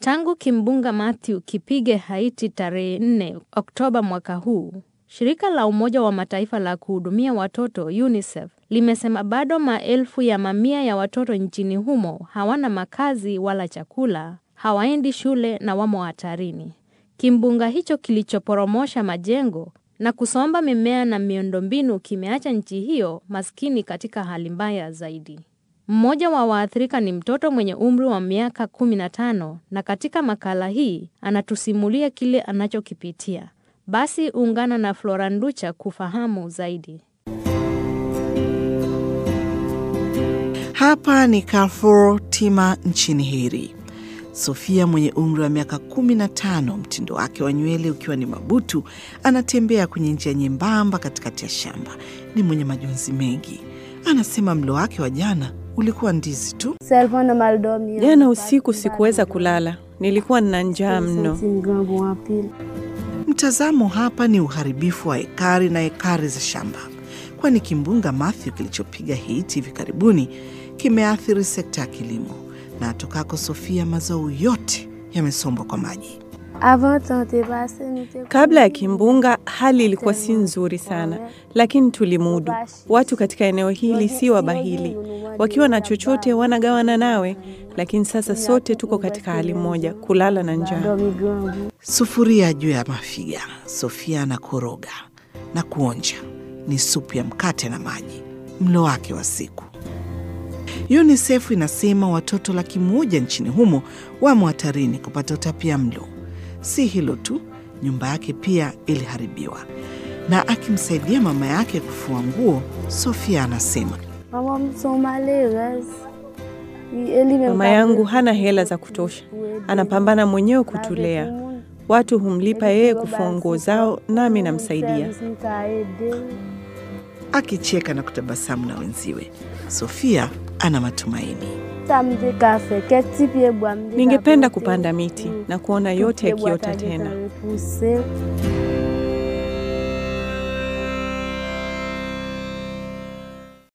Tangu kimbunga Matthew kipige Haiti tarehe 4 Oktoba mwaka huu, shirika la Umoja wa Mataifa la kuhudumia watoto UNICEF limesema bado maelfu ya mamia ya watoto nchini humo hawana makazi wala chakula, hawaendi shule na wamo hatarini. Kimbunga hicho kilichoporomosha majengo na kusomba mimea na miundombinu kimeacha nchi hiyo maskini katika hali mbaya zaidi. Mmoja wa waathirika ni mtoto mwenye umri wa miaka 15 na katika makala hii anatusimulia kile anachokipitia. Basi ungana na Flora Nducha kufahamu zaidi. Hapa ni Carrefour Tima nchini Haiti. Sofia mwenye umri wa miaka 15, mtindo wake wa nywele ukiwa ni mabutu, anatembea kwenye njia nyembamba katikati ya shamba. Ni mwenye majonzi mengi. Anasema mlo wake wa jana ulikuwa ndizi tu. Jana usiku sikuweza kulala, nilikuwa nina njaa mno. Mtazamo hapa ni uharibifu wa ekari na ekari za shamba, kwani kimbunga Matthew kilichopiga Haiti hivi karibuni kimeathiri sekta ya kilimo, na atokako Sofia, mazao yote yamesombwa kwa maji. Kabla ya kimbunga hali ilikuwa si nzuri sana, lakini tulimudu. Watu katika eneo hili si wabahili, wakiwa na chochote wanagawana nawe, lakini sasa sote tuko katika hali moja, kulala na njaa. Sufuria juu ya mafiga, Sofia anakoroga na kuonja. Ni supu ya mkate na maji, mlo wake wa siku. UNICEF inasema watoto laki moja nchini humo wamo hatarini kupata utapia mlo. Si hilo tu, nyumba yake pia iliharibiwa. Na akimsaidia mama yake kufua nguo, Sofia anasema Mama yangu hana hela za kutosha, anapambana mwenyewe kutulea. Watu humlipa yeye kufua nguo zao, nami namsaidia. akicheka na kutabasamu na wenziwe. Sofia ana matumaini. Ningependa kupanda miti na kuona yote yakiota tena.